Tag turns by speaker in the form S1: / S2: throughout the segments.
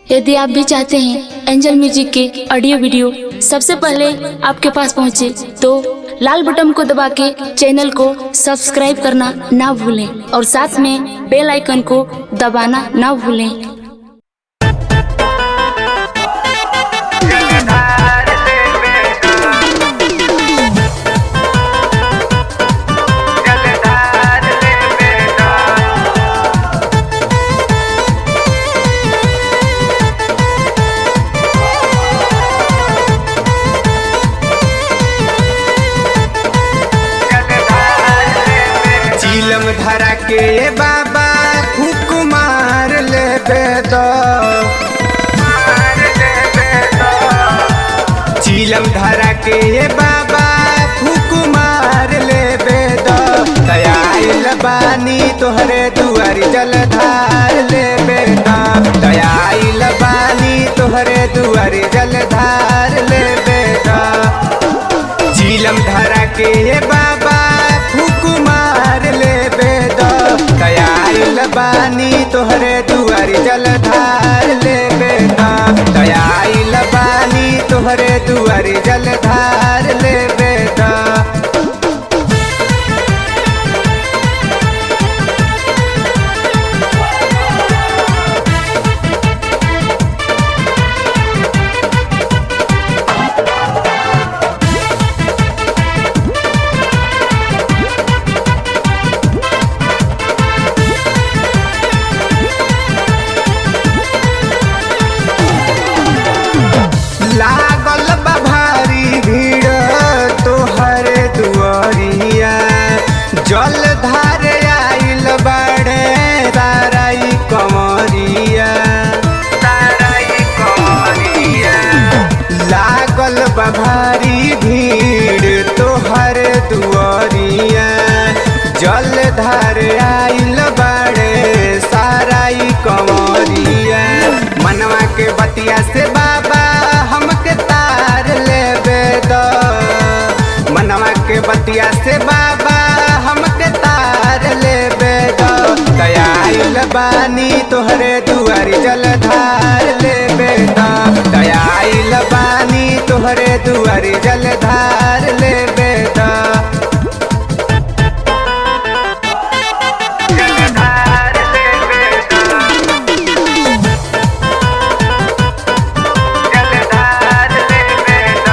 S1: यदि आप भी चाहते हैं एंजल म्यूजिक के ऑडियो वीडियो सबसे पहले आपके पास पहुंचे तो लाल बटन को दबा के चैनल को सब्सक्राइब करना ना भूलें और साथ में बेल आइकन को दबाना ना भूलें
S2: चीलम धरा के ये बाबा फूक मार ले बेदो चीलम धरा के ये बाबा फूक मार ले बेदो दयाल बानी तोहरे दुआरी जलधार ले बेदा दयाल बानी तोहरे दुआरी जलधार ले बेदा चीलम धरा के ये बाबा फूक मार ले बेद दयाल बानी तोहरे दुआरी जलधार ले बेद दयाल बानी तोहरे दुआरी जलधार ले बेद लागल बा भारी भीड़ तोहर दुआरिया जल धारे आइल बाड़े ताराई कमरिया ताराई कमरिया लागल बा भारी भीड़ तोहर दुआरिया जल धार आइल बाड़े साराई कमरिया मनवा के बतिया से बाबा हमके तार ले दो मनवा के बतिया से बाबा हमके तार ले दो दयाल बानी तोहरे दुआरी जलधार ले बेदा दयाल बानी तोहरे दुआरी जलधार ले बेदा जलधार ले बेदा जलधार ले बेदा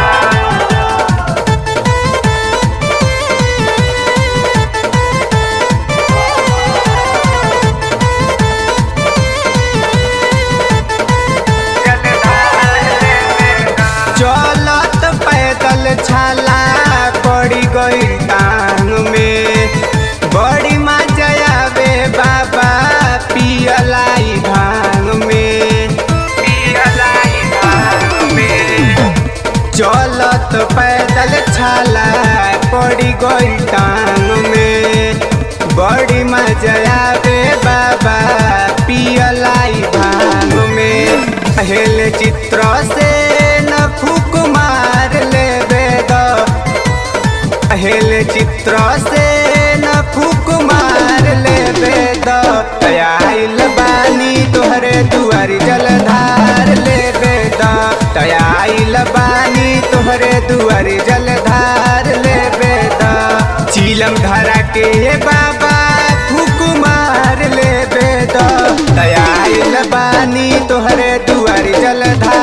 S2: चलत पैदल छाला पड़ी गई टांग में बड़ी मजा आवे बाबा पियलाई भांग में पियलाई भांग में चलत पैदल छाला पड़ी गई टांग में बड़ी मजा आवे बाबा पियलाई भांग में पहल चित्र से न फूक मार ले बेद पहल चित्र से न फूक मार ले बेद तयाइल बानी तोहरे दुआरी जलधार ले बेद तयाइल बानी तोहरे दुआरी जलधार ले बेद चीलम धरा के ये बाबा फूक मार ले बेद तयाइल बानी तोहरे दुआरी जलधार